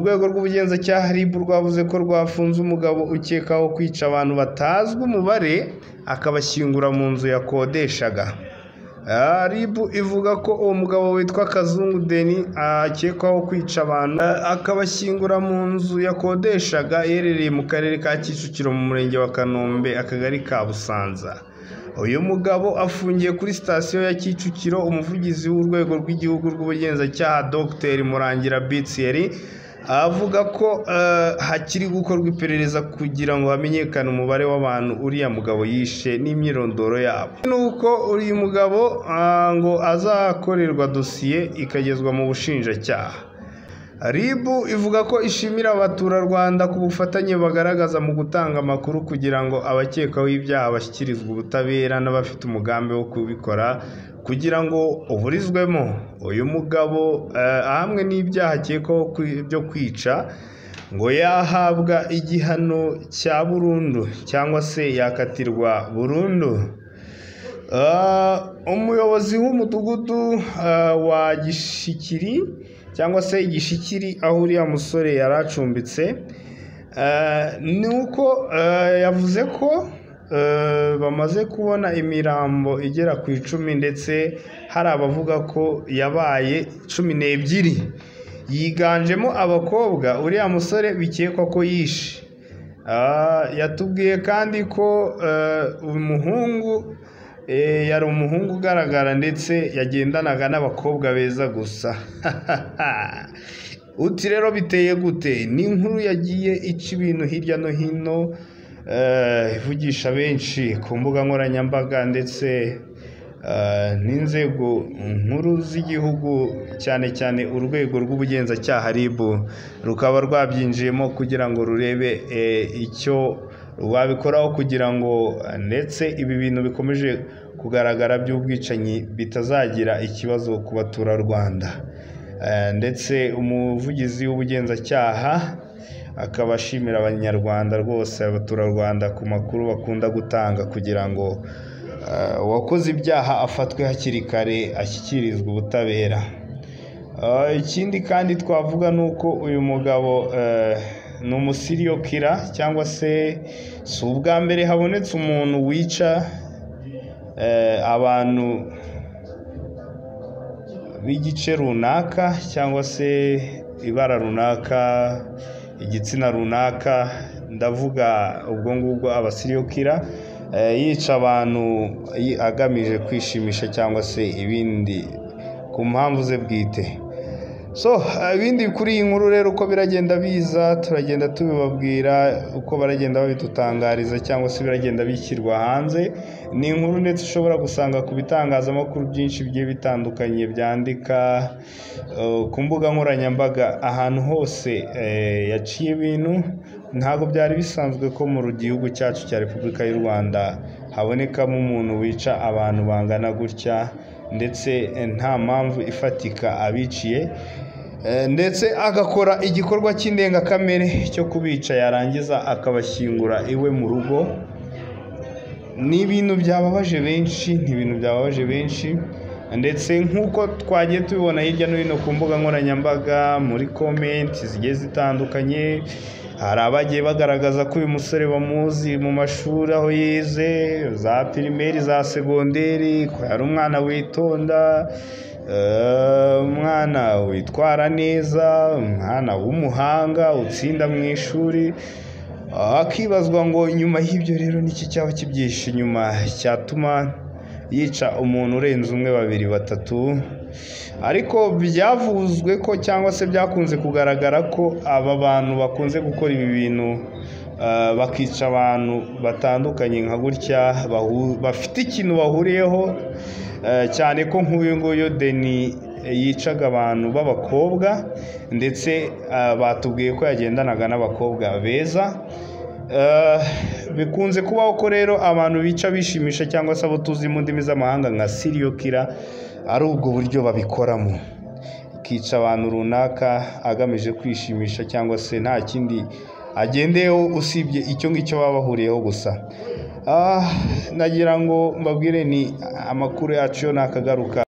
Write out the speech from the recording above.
urwego rw'ubugenzacyaha RIB rwavuze ko rwafunze umugabo ukekwaho kwica abantu batazwi umubare akabashyingura mu nzu yakodeshaga RIB ivuga ko uwo mugabo witwa Kazungu Denis akekwaho kwica abantu akabashyingura mu nzu yakodeshaga iherereye mu karere ka Kicukiro mu murenge wa Kanombe akagari ka Busanza uyu mugabo afungiye kuri sitasiyo ya Kicukiro umuvugizi w'urwego rw'igihugu rw'ubugenzacyaha Dr Murangira Bitsiyeri avuga ko eh, hakiri gukorwa iperereza kugira ngo hamenyekane umubare w'abantu uriya mugabo yishe n'imyirondoro yabo nuko uyu mugabo ah, ngo azakorerwa dosiye ikagezwa mu bushinjacyaha RIB ivuga ko ishimira abaturarwanda ku bufatanye bagaragaza mu gutanga amakuru kugira ngo abakekwaho ibyaha bashyikirizwe ubutabera n'abafite umugambi wo kubikora kugira ngo uburizwemo uyu mugabo eh, ahamwe n'ibyaha akekwaho kwi- byo kwica ngo yahabwa igihano cya burundu cyangwa se yakatirwa burundu Ah, umuyobozi w'umudugudu ah, wa gishikiri cyangwa se igishikiri aho uriya musore yari acumbitse ah, ni uko ah, yavuze ko ah, bamaze kubona imirambo igera ku icumi ndetse hari abavuga ko yabaye cumi n'ebyiri yiganjemo abakobwa uriya musore bikekwa ko yishe Ah, yatubwiye kandi ko eh, umuhungu eh, yari umuhungu ugaragara ndetse yagendanaga n'abakobwa beza gusa uti rero biteye gute ni inkuru yagiye ica ibintu hirya no hino eh, ivugisha benshi ku mbuga nkoranyambaga ndetse eh, n'inzego nkuru z'igihugu cyane cyane urwego rw'ubugenzacyaha RIB rukaba rwabyinjiyemo kugira ngo rurebe eh, icyo rwabikoraho kugira ngo eh, ndetse ibi bintu bikomeje kugaragara by'ubwicanyi bitazagira ikibazo ku baturarwanda Eh, ndetse umuvugizi w'ubugenzacyaha akaba ashimira abanyarwanda rwose abaturarwanda ku makuru bakunda gutanga kugira ngo eh, uwakoze ibyaha afatwe hakiri kare ashyikirizwe ubutabera Ah, ikindi kandi twavuga ni uko uyu mugabo eh, ni umusiriyo kira cyangwa se si ubwa mbere habonetse umuntu wica eh, abantu b'igice runaka cyangwa se ibara runaka igitsina runaka ndavuga ubwo ngubwo abasiriyokira yica abantu yi- agamije kwishimisha cyangwa se ibindi ku mpamvu ze bwite so eh, ibindi kuri iyi nkuru rero uko biragenda biza turagenda tubibabwira uko baragenda babidutangariza cyangwa se biragenda bishyirwa hanze ni inkuru ndetse ushobora gusanga ku bitangazamakuru byinshi bigiye bitandukanye byandika eh, ku mbuga nkoranyambaga ahantu hose eh, yaciye ibintu ntabwo byari bisanzwe ko mu gihugu cyacu cya repubulika y'u rwanda habonekamo umuntu wica abantu bangana gutya ndetse eh, nta mpamvu ifatika abiciye Eh, ndetse agakora igikorwa cy'indengakamere cyo kubica yarangiza akabashyingura iwe mu rugo ni ibintu byababaje benshi ni ibintu byababaje benshi ndetse nk'uko twagiye tubibona hirya no hino ku mbuga nkoranyambaga muri komenti zigiye zitandukanye hari abagiye bagaragaza ko uyu musore bamuzi mu mashuri aho yize za pirimeri za segonderi ko yari umwana witonda eh, umwana witwara neza umwana w'umuhanga utsinda mu ishuri hakibazwa ngo nyuma y'ibyo rero niki cyaba kibyihishe inyuma cyatuma yica umuntu urenze umwe babiri batatu ariko byavuzwe ko cyangwa se byakunze kugaragara ko aba bantu bakunze gukora ibi bintu eh, bakica abantu batandukanye nka gutya bahu- bafite ikintu bahuriyeho eh, cyane ko nk'uyu nguyu deni yicaga abantu b'abakobwa ndetse ah, batubwiye ko yagendanaga n'abakobwa beza Eh, bikunze kubaho ko rero abantu bica bishimisha cyangwa se abo tuzi mu ndimi z'amahanga nka serial killer ari ubwo buryo babikoramo ikica abantu runaka agamije kwishimisha cyangwa se nta kindi agendeyeho usibye icyo ngicyo baba bahuriyeho gusa Ah, nagira ngo mbabwire ni amakuru yacu yo ntakagaruka